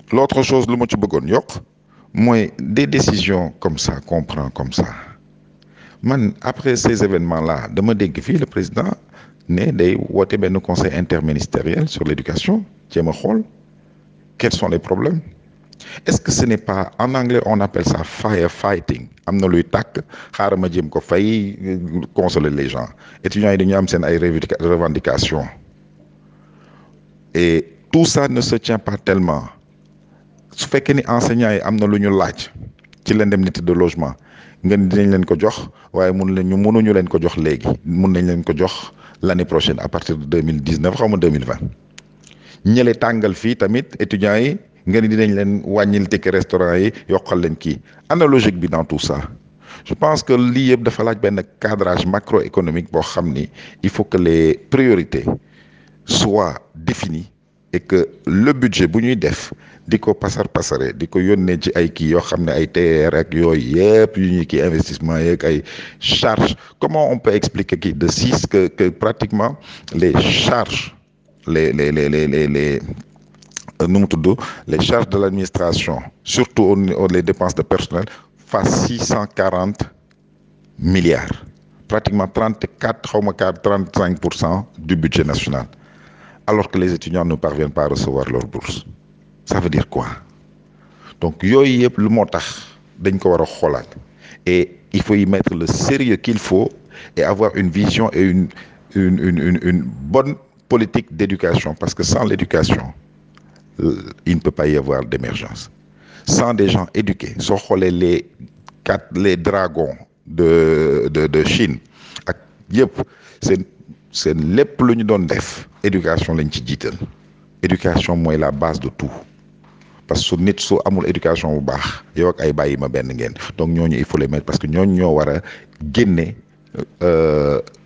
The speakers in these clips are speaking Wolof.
l'autre chose lu ma ci bëggoon yokk mooy des décisions comme ça qu'on prend comme ça man après ces événements là dama dégg fii le président ne day woote benn conseil interministériel sur l'éducation jéem a xool quels sont les problèmes est-ce que ce n'est pas en anglais on appelle ça firefighting am na luy tàkk xaaral ma jéem ko fay consoler les gens étudiants yi dañu am seen ay revendications et tout ça ne se tient pas tellement su fekkee ni enseignants yi am na lu ñu laaj ci l'indemnité de logement ngeen dinañ leen ko jox waaye mun leen ñu mënuñu leen ko jox léegi mun nañ leen ko jox l'année prochaine à partir de deux mille dix-neuf xaw ma deux mille vingt ñële tàngal fii tamit étudiants yi ngeen dinañ leen wàññil ticket restaurant yi yokkal leen kii analogique bi dans tout ça je pense que lii yëpp dafa laaj benn cadrage macroéconomique boo xam ni il faut que les priorités soient définies et que le budget bu ñuy def di ko pasar pasare di ko yónnee ci ay kii yoo xam ne ay TER ak yooyu yëpp yu ñuy kii investissement yeeg ay charges comment on peut expliquer kii de six que que pratiquement les charges les les les les les les nu mu tudd les charges de l'administration surtout au les dépenses de personnel fassent six cent quarante milliards pratiquement trente quatre xaw ma quatre trente cinq pour cent du budget national alors que les étudiants ne parviennent pas à recevoir leur bourse ça veut dire quoi donc yooyu yëpp lu moo tax dañ ko war a xoolaat et il faut y mettre le sérieux qu'il faut et avoir une vision et une une une une une bonne politique d'éducation parce que sans l'éducation il ne peut pas y avoir d'émergence sans des gens éduqués soo xoolee les quatre les dragons de de de Chine ak yëpp seen seen lépp lu ñu doon def éducation lañ ci jiital éducation mooy la base de tout parce que su nit su amul éducation bu baax yow ak ay bàyyi ma benn ngeen donc ñooñu il faut les mettre parce que ñooñu ñoo war a génne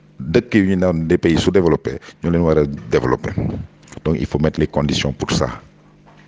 dëkk yu ñu naan des pays sous-développés ñoo leen war a développer donc il faut mettre les conditions pour ça